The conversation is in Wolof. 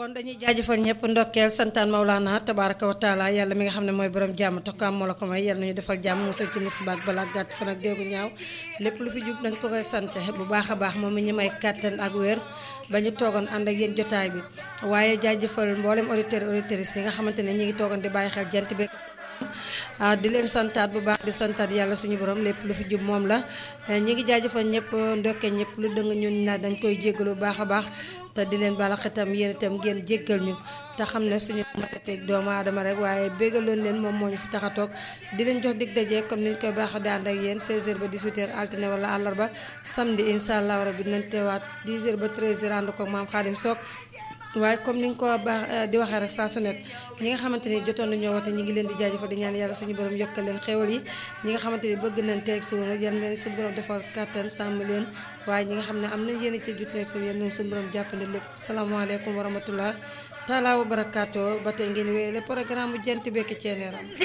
kon dañuy jaajëfal ñëpp ndokkeel santaan Maulana tabaraka wa taala yàlla mi nga xam ne mooy borom jàmm tokkaam moo la ko may yàlla nañu defal jàmm musal ci musiba ak balaa gàtt fan ak déggu ñaaw lépp lu fi jub dañ ko koy sant bu baax a baax moom mi ñu may kàttan ak wér ba ñu toogoon ànd ak yéen jotaay bi waaye jaajëfal mboolem auditeurs auditrices yi nga xamante ne ñi ngi toogoon di bàyyi xel jant bi ah di leen santaat bu baax di santaat yàlla suñu borom lépp lu fi jub moom la ñi ngi jaajëfal ñëpp ndokke ñëpp lu dëng ñun na dañ koy jéggalu bu baax a baax te di leen bala xetam yéen itam ngeen jéggal ñu te xam ne suñu matateeg doomu aadama rek waaye béggaloon leen moom moo ñu fi tax a toog di leen jox dig daje comme niñ koy baax di ànd ak yéen 16h ba 18h altine wala àllarba samedi incha allah rabi dinañ teewaat 10h ba 13h ànd ko maam Xaadim Sock waaye comme ni nga ko baax di waxee rek saa su nekk ñi nga xamante ni jotoon nañoo wate ñi ngi leen di jaajëfal di ñaan yàlla suñu borom yokkal leen xéwal yi ñi nga xamante ni bëgg nañ teeg si woon yan leen suñu borom defal kàttan sàmm leen waaye ñi nga xam ne am nañ yéen ci jut nekk si yéen leen suñu borom jàppale lépp salaamaaleykum wa rahmatullah taalaa wa barakaatu ba tey ngeen wéyale programme bu jant bekki ceeneeram